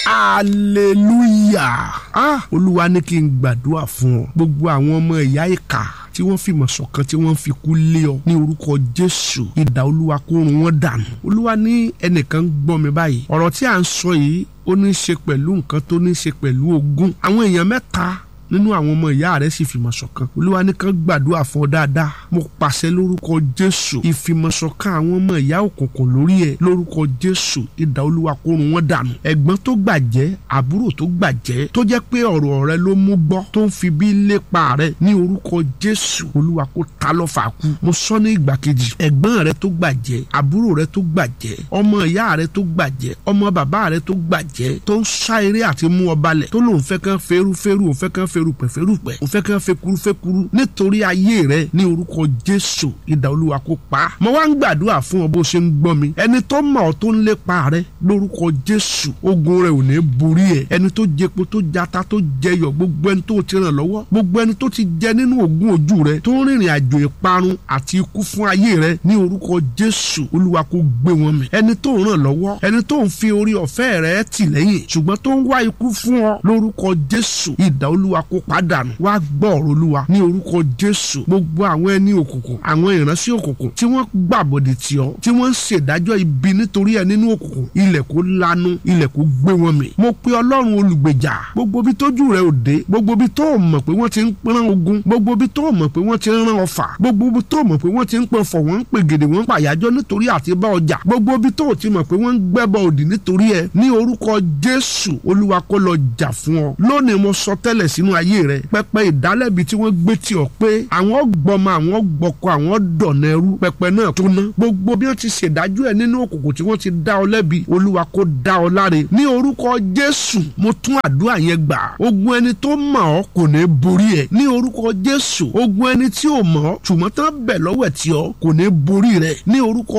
hallelujah ah olúwa ní kí n gbàdúrà fún ọ gbogbo àwọn ọmọ ìyá ìkà tí wọ́n fìmọ̀ ṣọ̀kan tí wọ́n fi kú lé ọ ní orúkọ jésù ìdá olúwa kó run wọ́n dànù olúwa ní ẹnìkan ń gbọ́ mi báyìí ọ̀rọ̀ tí à ń sọ yìí ó ní í ṣe pẹ̀lú nǹkan tó ní í ṣe pẹ̀lú ogún àwọn èèyàn mẹ́ta nínú àwọn ọmọ ìyá rẹ sì fìmọ̀ ṣọ̀kan olúwa ní kàn gbàdúrà fún ọ dáadáa mo pàṣẹ lórúkọ jésù ìfìmọ̀ṣọ̀kan àwọn ọmọ ìyá òkùnkùn lórí ẹ lórúkọ jésù ìdá olúwa kó run wọ́n dànù ẹ̀gbọ́n tó gbàjẹ́ àbúrò tó gbàjẹ́ tó jẹ́ pé ọ̀rọ̀ rẹ ló mú gbọ́ tó ń fi bí lépa rẹ ní orúkọ jésù olúwa kó ta lọ́fà kú mo sọ ní ìgbà kejì ẹ̀gbọ́n rẹ tó gbàjẹ́ àbúrò rẹ tó gbàjẹ́ ọmọ ìyá rẹ tó gbàjẹ́ ọmọ bàbá rẹ tó gbàjẹ́ tó ń sá eré àti mú ọ balẹ̀ tó lóun fẹ́ kán ferúferú òun fẹ́ kán ferupẹ̀ ferupẹ̀ òun fẹ́ kán fekuru fekuru nítorí ayé rẹ ní orúkọ jésù ìdá olúwa kó pa á mo wá ń gbàdúrà fún ọ bó ṣe ń gbọ́ mi ẹni tó mọ̀ ọ́ tó ń lépa rẹ lórúkọ jésù ogun rẹ ò ní borí ẹ ẹni tó jẹpo tó jata tó jẹyọ gbogbo ẹni tó ti ràn lọ́wọ́ gbogbo ẹni tó ti jẹ nínú ogun ojú rẹ tó ń rìnrìn àjò ìparun àti ikú fún ayé rẹ ní orúkọ jésù olúwa kó gbé wọn mì ẹni tó ń ràn lọ́wọ́ ẹni tó ń fi orí ọ̀fẹ́ rẹ tì lẹ́yìn ṣùgbọ́n tó ń wá ikú fún ọ lórúkọ jésù ìdá olúwa kó pàdánù wá gbọ́ ọ̀rọ̀ olúwa ní orúkọ jésù gbogbo àwọn ẹni òkùnkùn àwọn ìránṣẹ́ òkùnkùn tí wọ́n gbàbọ̀dẹ̀ tì ọ́ tí wọ́n ń ṣèdájọ́ ibi nítorí ẹ nínú òkùnkùn ilẹ̀ kó lanu ilẹ̀ kó gbé wọn mì mo pe ọlọ́run olùgbèjà gbogbo bí tójú rẹ ò dé gbogbo bí tó mọ̀ pé wọ́n ti ń rán ogun gbogbo bí tó mọ̀ pé wọ́n ti ń rán ọfà gbogbo bí tó mọ̀ pé wọ́n ti ń pọn fọ̀ wọ́n ń pè gèdè wọ́n ń pàyájọ́ nítorí àti bá ọjà gbogbo bí tó ti mọ̀ pé wọ́n ń gbẹ́bọ òdì nítorí ẹ ní orúkọ jésù olúwa kó lọ jà fún ọ lónìí mo sọ tẹ́lẹ̀ sínú ayé rẹ pẹpẹ ìdálẹ́bi tí wọ́n gbé tì ọ́ pé àwọn gbọmọ àwọn gbọkọ àwọn dọ̀nà ẹrú pẹpẹ náà tó ná gbogbo bí wọ́n ti ṣèdájọ́ ẹ nínú òkùnkùn tí wọ́n ti dá ọ lẹ́bi olúwa kó dá ọ láre ní orúkọ jésù mo tún àdúrà yẹn gbà ogun ẹni tó mọ̀ ọ́ kò ní borí ẹ ní orúkọ jésù ogun ẹni tí ò mọ̀ ọ́ ṣùgbọ́n tán bẹ̀ lọ́wọ́ ẹ̀ tí ọ kò ní borí rẹ ní orúkọ